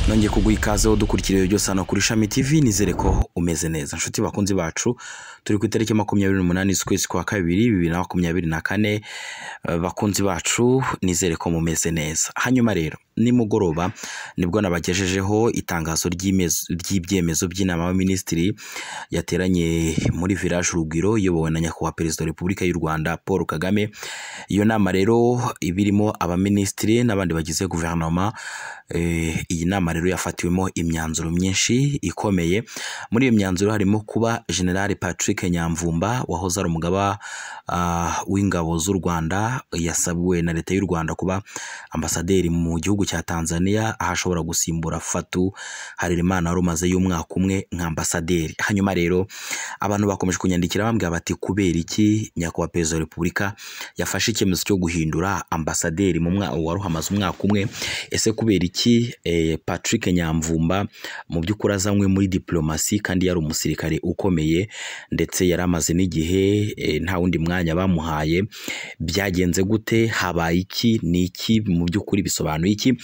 nongeye kuguha ikaze dukurikira ibyo byose hano kuri Shami TV nizere ko umeze neza inshuti bakunzi bacu turi ku itariki makumyabiri n'umunani z'ukwezi kwa kabiri bibiri na makumyabiri na kane Eh, bakunzi bacu nizere ko mumeze neza hanyuma rero nimugoroba nibwo nabagejejeho itangazo ry'imez- ry'ibyemezo by'inama y'abaminisitiri yateranye muri village urugwiro iyobowe na nyakubahwa perezida wa repubulika y'u rwanda paul kagame iyo nama rero iba irimo abaminisitiri n'abandi bagize guverinoma Eh, iyi nama rero yafatiwemo imyanzuro myinshi ikomeye muri iyo myanzuro harimo kuba general patrick nyamvumba wahoze ari umugaba ah, w'ingabo z'u rwanda yasabwe na leta y'u rwanda kuba ambasaderi mu gihugu cya tanzania aho ashobora gusimbura fatu harerimana wari umazeyo umwaka umwe nka ambasaderi hanyuma rero abantu bakomeje kunyandikira bambwira bati kubera iki nyakubahwa perezida wa repubulika yafashe icyemezo cyo guhindura ambasaderi mu mwa wari uhamaze umwaka umwe ese kubera iki eh, patrick nyamvumba mu by'ukuri azanywe muri diplomasi kandi yari umusirikare ukomeye ndetse yari amaze n'igihe eh, nta wundi mwanya bamuhaye byagenze gute habaye iki ni iki mu by'ukuri bisobanuye iki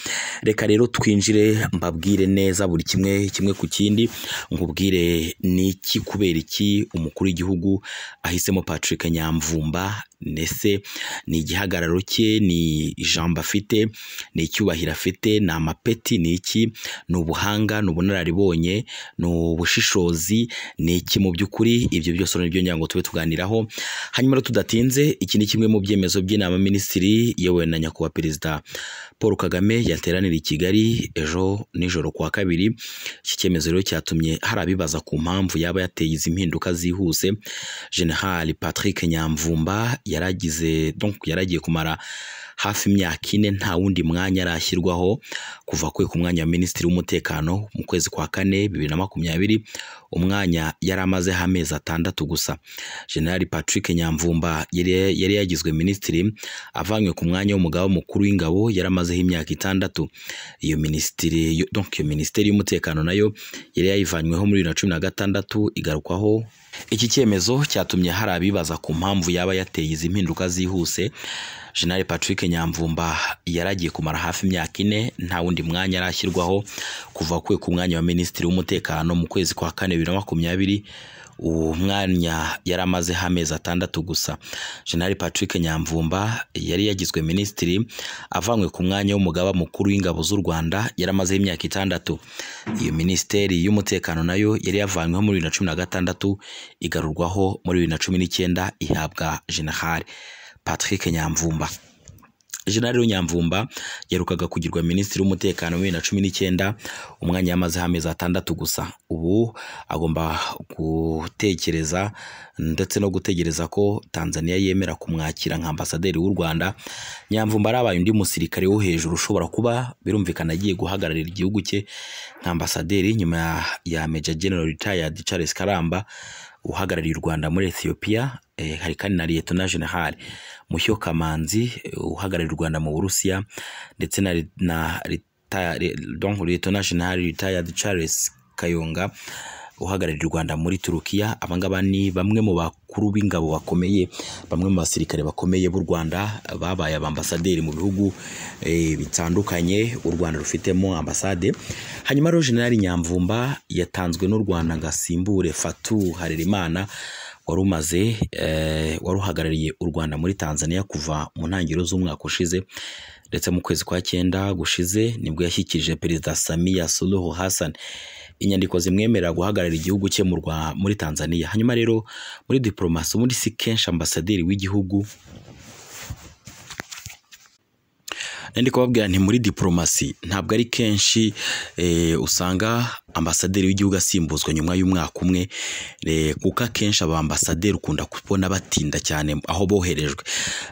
reka rero twinjire mbabwire neza buri kimwe kimwe ku kindi nkubwire ni iki kubera iki umukuru w'igihugu ahisemo patrick nyamvumba ndetse ni igihagararo cye ni ijambo afite ni icyubahiro afite ni amapeti ni iki ni ubuhanga ni ubunararibonye ni ubushishozi ni iki mu by'ukuri ibyo byose nibyo ngira ngo tube tuganiraho hanyuma rero tudatinze iki ni kimwe mu byemezo by'inama minisitiri iyobowe na nyakubahwa perezida paul kagame yateranira i kigali ejo nijoro ku wa kabiri iki cyemezo rero cyatumye hari abibaza ku mpamvu yaba yateye izi mpinduka zihuse general patrick nyamvumba yaragize donc yaragiye kumara hafi imyaka ine nta wundi mwanya arashyirwaho kuva kwe ku mwanya wa minisitiri w'umutekano mu kwezi kwa kane bibiri na makumyabiri umwanya yari amazeho amezi atandatu gusa general patrick nyamvumba yari yari yagizwe minisitiri avanywe ku mwanya w'umugaba mukuru w'ingabo yari amazeho imyaka itandatu iyo minisitiri yo- donc iyo minisiteri y'umutekano nayo yari yayivanyweho muri bibiri na cumi na gatandatu igarukwaho iki cyemezo cyatumye hari abibaza ku mpamvu yaba yateye izi mpinduka zihuse General Patrick Nyamvumba yaragiye kumara hafi imyaka ine nta wundi mwanya arashyirwaho kuva kwe ku mwanya wa minisitiri w'umutekano mu kwezi kwa kane bibiri na makumyabiri uwo mwanya yari amazeho amezi atandatu gusa general patrick nyamvumba yari yagizwe minisitiri avanywe ku mwanya w'umugaba mukuru w'ingabo z'u rwanda yari amazeho imyaka itandatu iyo minisiteri y'umutekano nayo yari yavanyweho muri bibiri na cumi na gatandatu igarurwaho muri bibiri na cumi n'icyenda ihabwa general patrick nyamvumba General Nyamvumba yaherukaga kugirwa minisitiri w'umutekano muri bibiri na cumi n'icyenda umwanya yamazeho amezi atandatu gusa ubu agomba gutekereza ndetse no gutegereza ko Tanzania yemera kumwakira nka ambasaderi w'u Rwanda Nyamvumba arabaye undi musirikare wo hejuru ushobora kuba birumvikana agiye guhagararira igihugu cye nka ambasaderi nyuma ya- ya Major General retired Charles Karamba uhagarariye u Rwanda muri Ethiopia eh, hari kandi na Lieutenant General Mushyo Kamanzi eh, uhagarariye u Rwanda mu Burusiya ndetse na na reta- re- donc Lieutenant General retired Charles Kayonga uhagarariye u Rwanda muri Turukiya abangaba ni bamwe mu bakuru b'ingabo bakomeye bamwe mu basirikare bakomeye b'u Rwanda babaye abambasaderi mu bihugu eh, bitandukanye u Rwanda rufitemo ambasade hanyuma rero General Nyamvumba yatanzwe n'u Rwanda ngasimbure Fatu Harerimana wari umaze eh, wari uhagarariye u Rwanda muri Tanzania kuva mu ntangiriro z'umwaka ushize ndetse mu kwezi kwa cyenda gushize nibwo yashyikirije Perezida Samia Suluhu Hassan inyandiko zimwemerera guhagararira igihugu cye mu Rwa- muri Tanzania hanyuma rero muri diplomasi ubundi si kenshi ambasaderi w'igihugu nandi kubabwira nti muri diplomasi ntabwo ari kenshi eh, usanga ambasaderi w'igihugu asimbuzwa nyuma y'umwaka umwe eh, kuko akenshi aba ambasaderi ukunda kubona batinda cyane aho boherejwe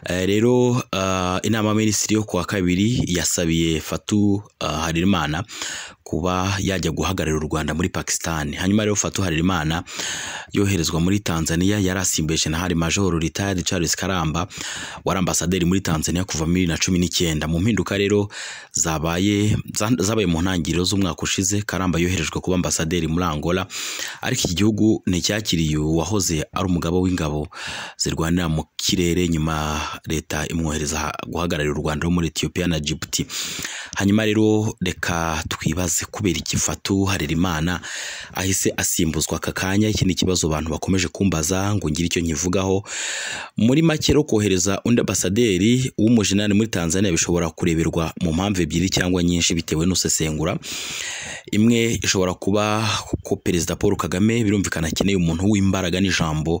Eh, rero ah, inama ya minisitiri yo kuwa kabiri yasabiye Fatu ah, Harerimana kuba yajya guhagararira u Rwanda muri Pakistan hanyuma rero Fatu Harerimana yoherezwa muri Tanzania yari asimbuye General Major retired Charles Karamba wari ambasaderi muri Tanzania kuva muri bibiri na cumi n'icyenda mu mpinduka rero zabaye za- zabaye mu ntangiriro z'umwaka ushize Karamba yoherejwe ushinzwe kuba ambasaderi muri angola ariko iki gihugu nticyakiriye uwahoze ari umugabo w'ingabo zirwanira mu kirere nyuma leta imwohereza guhagararira u rwanda wo muri etiyopiya na jibuti hanyuma rero reka twibaze kubera ikifatu harerimana ahise asimbuzwa aka kanya iki ni ikibazo abantu bakomeje kumbaza ngo ngire icyo nkivugaho muri make rero kohereza undi ambasaderi w'umujinani muri tanzania bishobora kureberwa mu mpamvu ebyiri cyangwa nyinshi bitewe n'usesengura imwe ishobora kuba ko perezida paul kagame birumvikana akeneye umuntu w'imbaraga n'ijambo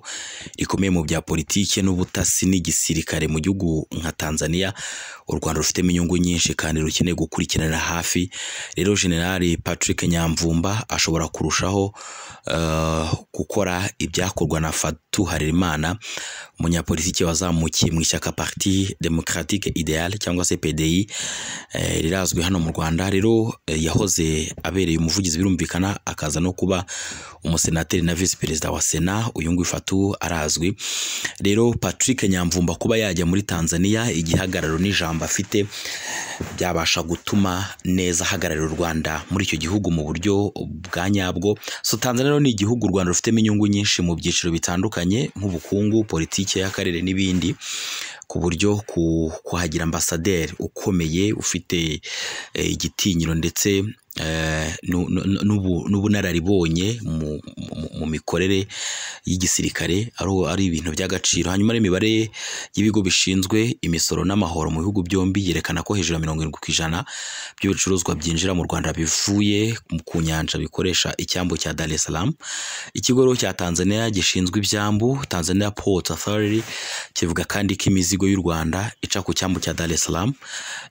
rikomeye mu bya politiki n'ubutasi n'igisirikare mu gihugu nka tanzania u rwanda rufitemo inyungu nyinshi kandi rukeneye gukurikiranira hafi rero generali patrick nyamvumba ashobora kurushaho eh, gukora ibyakorwa na fatu harerimana umunyapolitiki wazamukiye mu ishyaka parti democratique ideal cyangwa se pdi eh, rirazwi hano mu rwanda rero eh, yahoze abereye umuvugizi birumvikana akaza no kuba umusenateri na visi perezida wa sena uyu nguyu fatu arazwi rero patrick nyamvumba kuba yajya muri tanzania igihagararo n'ijambo afite byabasha gutuma neza ahagararira u rwanda muri icyo gihugu mu buryo bwa nyabwo so tanzania rero ni igihugu u rwanda rufitemo inyungu nyinshi mu byiciro bitandukanye nk'ubukungu politiki y'akarere n'ibindi ku buryo ku- kuhagira ambasaderi ukomeye ufite eh, igitinyiro ndetse eh, nu- nu- n'ubu- n'ubunararibonye mu, mu, mu mikorere y'igisirikare ari, ari ibintu by'agaciro hanyuma rero imibare y'ibigo bishinzwe imisoro n'amahoro mu bihugu byombi yerekana ko hejuru ya mirongo irindwi ku ijana by'ibicuruzwa byinjira mu rwanda bivuye ku nyanja bikoresha icyambu cya dar es salaam ikigo rero cya tanzania gishinzwe ibyambu tanzania port authority kivuga kandi ko imizigo y'u rwanda ica ku cyambu cya dar es salaam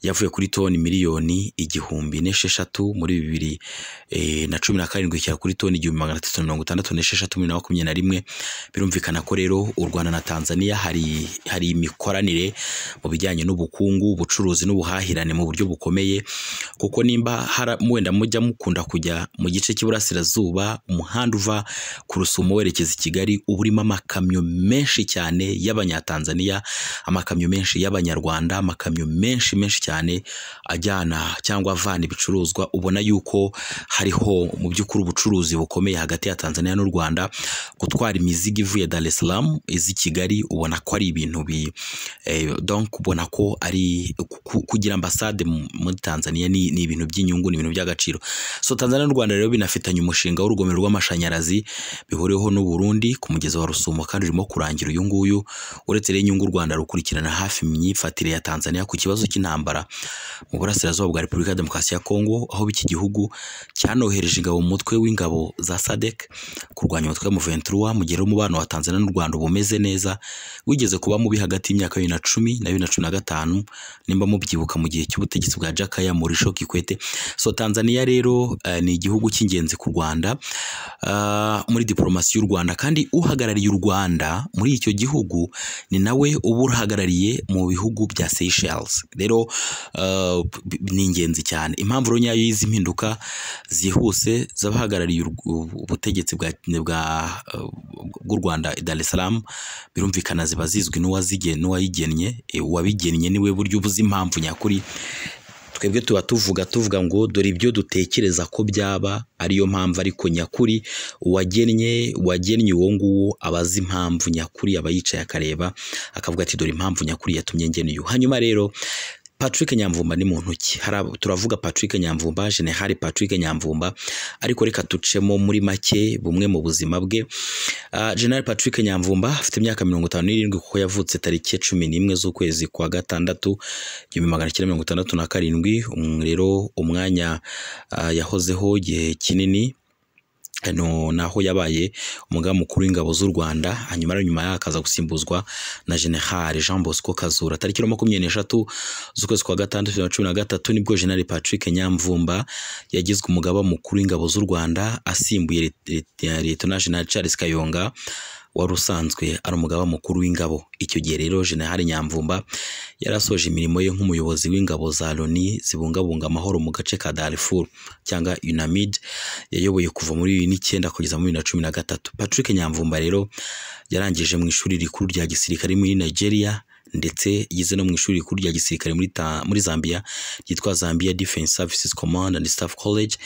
yavuye kuri toni miliyoni igihumbi n'esheshatu muri bibiri eh, na cumi na karindwi ikigera kuri toni igihumbi magana atatu na mirongo itandatu n'esheshatu muri bibiri na makumyabiri na rimwe birumvikana ko rero u rwanda na tanzania hari hari imikoranire mu bijyanye n'ubukungu ubucuruzi n'ubuhahirane mu buryo bukomeye kuko nimba hara- wenda mujya mukunda kujya mu gice cy'iburasirazuba umuhanda uva ku rusumo werekeza i kigali uba urimo amakamyo menshi cyane y'abanyatanzaniya amakamyo menshi y'abanyarwanda amakamyo menshi menshi cyane ajyana cyangwa avana ibicuruzwa ubona yuko hariho mu by'ukuri ubucuruzi bukomeye hagati ya tanzania n'u rwanda gutwara imizigo ivuye dar es salaam iza i kigali ubona ko ari ibintu bi eh, donc ubona ko ari ku- ku- kugira ambasade mu- muri tanzania ni, ni ibintu by'inyungu ni ibintu by'agaciro so tanzania n'u rwanda rero binafitanye umushinga w'urugomero rw'amashanyarazi bihuriweho n'u burundi ku mugezi wa rusumo kandi urimo kurangira uyu nguyu uretse rero inyungu u rwanda rukurikirana hafi imyifatire ya tanzania ku kibazo cy'intambara mu burasirazuba bwa repubulika ya demokarasi ya kongo aho iki gihugu cyanohereje ingabo mu mutwe w'ingabo za sadek kurwanya umutwe wa Muventura mu gihe rero umubano wa Tanzania n'u Rwanda uba umeze neza wigeze kuba mubi hagati y'imyaka bibiri na cumi na bibiri na cumi na gatanu nimba mubyibuka mu gihe cy'ubutegetsi bwa Jakaya Mrisho Kikwete so Tanzania rero eh, ni igihugu cy'ingenzi ku Rwanda ah, muri diplomasi y'u Rwanda kandi uhagarariye u Rwanda muri icyo gihugu ni nawe uba uruhagarariye mu bihugu bya Seychelles rero ah, b- b- ni ingenzi cyane impamvu rero nyayo y'izi mpinduka zihuse z'abahagarariye urw- ubu- ubutegetsi bwa bwa eh, bw'u Rwanda i Dar es Salaam birumvikana ziba zizwi n'uwazige n'uwayigennye eh, uwabigennye niwe buryo ubuze impamvu nyakuri twebwe tuba tuvuga tuvuga ngo dore ibyo dutekereza ko byaba ariyo mpamvu ariko nyakuri uwagennye wagennye uwo nguwo aba azi impamvu nyakuri aba yicaye akareba akavuga ati dore impamvu nyakuri yatumye ngena uyu hanyuma rero Patrick Nyamvumba ni muntu ki hari abo- turavuga Patrick Nyamvumba General Patrick Nyamvumba ariko reka tucemo muri make bumwe mu buzima bwe Ah, General Patrick Nyamvumba afite imyaka mirongo itanu n'irindwi kuko yavutse tariki ya cumi n'imwe z'ukwezi kwa gatandatu igihumbi magana cyenda mirongo itandatu na karindwi Um, rero umwanya ah, yahozeho igihe kinini hano naho yabaye umugaba mukuru w'ingabo z'u Rwanda hanyuma rero nyuma yaho akaza gusimbuzwa na General Jean Bosco Kazura tariki ya makumyabiri n'eshatu z'ukwezi kwa gatandatu bibiri na cumi na gatatu nibwo General Patrick Nyamvumba yagizwe umugaba mukuru w'ingabo z'u Rwanda asimbuye Ret- Ret- Lieutenant General Charles Kayonga wari usanzwe ari umugaba mukuru w'ingabo icyo gihe rero General Nyamvumba yari asoje imirimo ye nk'umuyobozi w'ingabo za Loni zibungabunga amahoro mu gace ka Darfur cyangwa UNAMID yayoboye kuva muri bibiri n'icyenda kugeza muri bibiri na cumi na gatatu Patrick Nyamvumba rero yarangije mu ishuri rikuru rya gisirikare muri Nigeria ndetse igeze no mu ishuri rikuru rya gisirikare muri, ta- muri Zambia ryitwa Zambia Defense Services Command and Staff College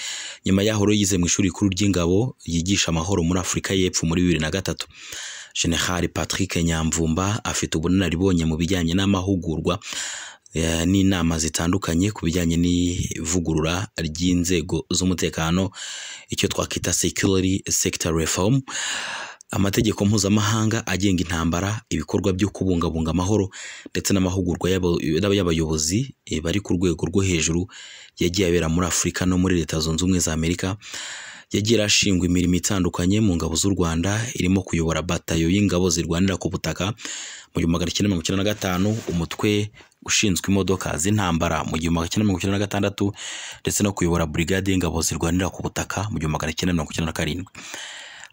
nyuma yaho rero yize mu ishuri rikuru ry'ingabo yigisha amahoro muri Afurika y'Epfo muri bibiri na gatatu General Patrick Nyamvumba afite ubunararibonye mu bijyanye n'amahugurwa eh, n'inama zitandukanye ku bijyanye n'ivugurura ry'inzego z'umutekano icyo twakwita security sector reform amategeko mpuzamahanga agenga intambara ibikorwa byo kubungabunga amahoro ndetse n'amahugurwa y'aba- y'abayobozi eh, bari ku rwego rwo hejuru yagiye abera muri afurika no muri leta zunze ubumwe za amerika yagiye arashingwa imirimo itandukanye mu ngabo z'u rwanda irimo kuyobora batayo y'ingabo zirwanira ku butaka mu gihumbi magana cyenda mirongo icyenda na gatanu umutwe ushinzwe imodoka z'intambara mu gihumbi magana cyenda mirongo icyenda na gatandatu ndetse no kuyobora burigade y'ingabo zirwanira ku butaka mu gihumbi magana cyenda mirongo icyenda na karindwi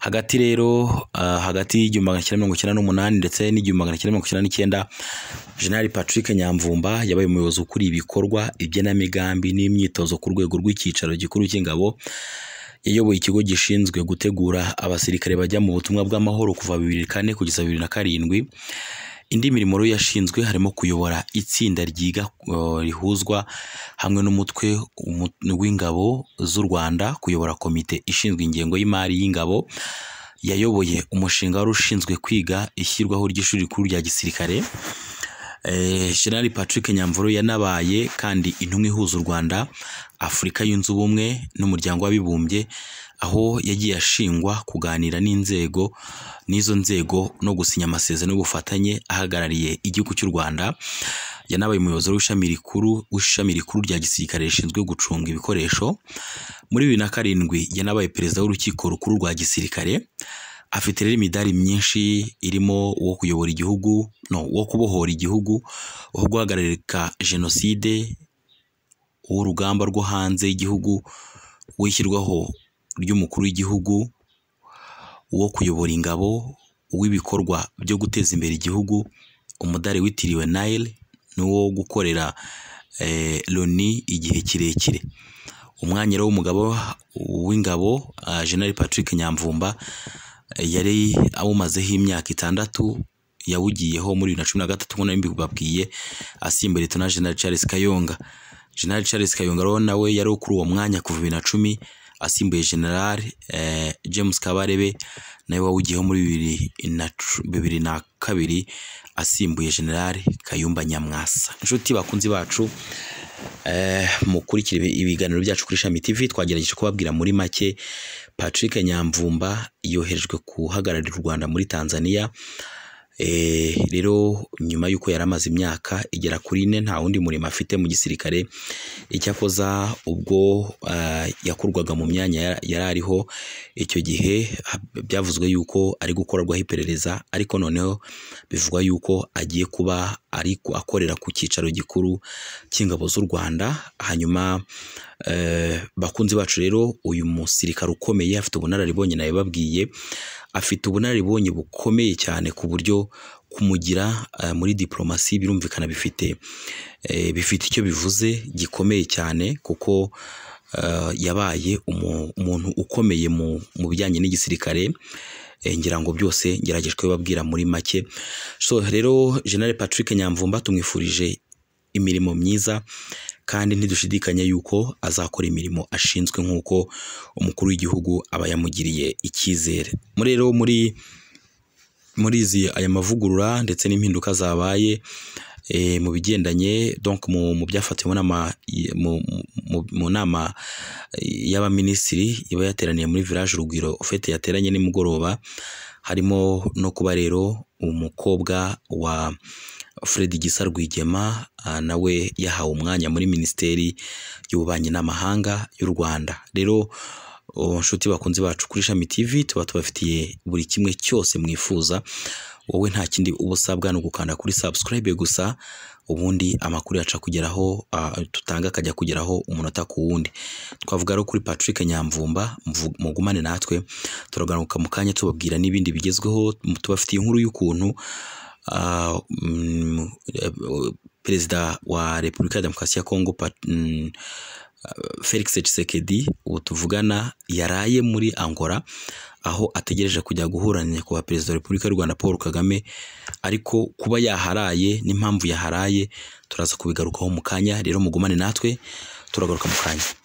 hagati rero ah, hagati y'igihumbi magana cyenda mirongo icyenda n'umunani ndetse n'igihumbi magana cyenda mirongo icyenda n'icyenda General Patrick Nyamvumba yabaye umuyobozi ukuriye ibikorwa igenamigambi n'imyitozo ku rwego rw'icyicaro gikuru cy'ingabo yayoboye ikigo gishinzwe gutegura abasirikare bajya mu butumwa bw'amahoro kuva bibiri kane kugeza bibiri na karindwi indi mirimo rero yashinzwe harimo kuyobora itsinda ryiga eh, rihuzwa hamwe n'umutwe umu- w'ingabo z'u Rwanda kuyobora komite ishinzwe ingengo y'imari y'ingabo yayoboye umushinga wari ushinzwe kwiga ishyirwaho ry'ishuri rikuru rya gisirikare Eh, General Patrick Nyamvuro yanabaye kandi intumwa ihuza u Rwanda Afurika yunze ubumwe n'umuryango w'abibumbye aho yagiye ashingwa kuganira n'inzego n'izo nzego no gusinya amasezerano y'ubufatanye ahagarariye igihugu cy'u Rwanda yanabaye umuyobozi w'ishami rikuru w'ishami rikuru rya gisirikare rishinzwe gucunga ibikoresho muri bibiri na karindwi yanabaye perezida w'urukiko rukuru rwa gisirikare afite rero imidari myinshi irimo uwo kuyobora igihugu no uwo kubohora igihugu uwo guhagararika jenoside uw'urugamba rwo hanze y'igihugu uw'ishyirwaho ry'umukuru w'igihugu uwo kuyobora ingabo uw'ibikorwa byo guteza imbere igihugu umudari witiriwe Nile n'uwo gukorera eh, Loni igihe kirekire umwanya rero w'umugabo w'ingabo ah, General Patrick Nyamvumba eh, yari awumazeho imyaka itandatu yawugiyeho muri bibiri na cumi na gatatu nk'uko nari mbibabwiye asimbuye Leta General Charles Kayonga General Charles Kayonga rero nawe yari kuri uwo mwanya kuva bibiri na cumi asimbuye General eh, James Kabarebe nawe wawugiyeho muri bibiri na cu- bibiri na kabiri asimbuye General Kayumba Nyamwasa inshuti bakunzi bacu Eh, mukurikire ibi- ibiganiro byacu kuri Shami TV twagerageje kubabwira muri make Patrick Nyamvumba yoherejwe guhagararira u Rwanda muri Tanzania Eh, rero nyuma y'uko yari amaze imyaka igera kuri ine nta wundi murimo afite mu gisirikare icyakoza ubwo ah, yakurwaga mu myanya yara- yari ariho icyo gihe ha- byavuzwe yuko ari gukorerwaho iperereza ariko noneho bivugwa yuko agiye kuba ari ku- akorera ku cyicaro gikuru cy'ingabo z'u Rwanda hanyuma eh, bakunzi bacu rero uyu musirikare ukomeye afite ubunararibonye nawe babwiye afite ubunararibonye bukomeye cyane ku buryo kumugira eh, muri diplomasi birumvikana bifite eh, bifite icyo bivuze gikomeye cyane kuko eh, yabaye umu- umuntu ukomeye mu mu bijyanye n'igisirikare Eh, ngira ngo byose ngerageje kubibabwira muri make so rero General Patrick Nyamvumba tumwifurije imirimo myiza kandi ntidushidikanya yuko azakora imirimo ashinzwe nk'uko umukuru w'igihugu aba yamugiriye icyizere muri rero muri muri izi aya mavugurura ndetse n'impinduka zabaye eh, mu bigendanye donc mu, mu byafatiwe mu nama i- mu, mu, mu nama eh, y'abaminisitiri iba yateraniye muri village urugwiro fete yateranye nimugoroba harimo no kuba rero umukobwa wa Fred Gisa Rwigema ah, nawe yahawe umwanya muri minisiteri y'ububanyi n'amahanga y'u Rwanda rero Oh, nshuti bakunzi bacu kuri Shami TV tuba tubafitiye buri kimwe cyose mwifuza wowe nta kindi uba usabwa ni ugukanda kuri subscribe gusa ubundi amakuru yacu akugeraho ah, dutanga akajya kugeraho umunota ku wundi twavuga rero kuri Patrick Nyamvumba mvu- mugumane natwe turagaruka mu kanya tubabwira n'ibindi bigezweho m- tubafitiye inkuru y'ukuntu ah, mm, eh, Perezida wa Repubulika ya Demokarasi ya Kongo Pat- mm, felix Tshisekedi uwo tuvugana yaraye muri angola aho ategereje kujya guhura na nyakubahwa perezida wa repubulika y'u rwanda paul kagame ariko kuba yaharaye n'impamvu yaharaye turaza kubigarukaho mu kanya rero mugumane natwe turagaruka mu kanya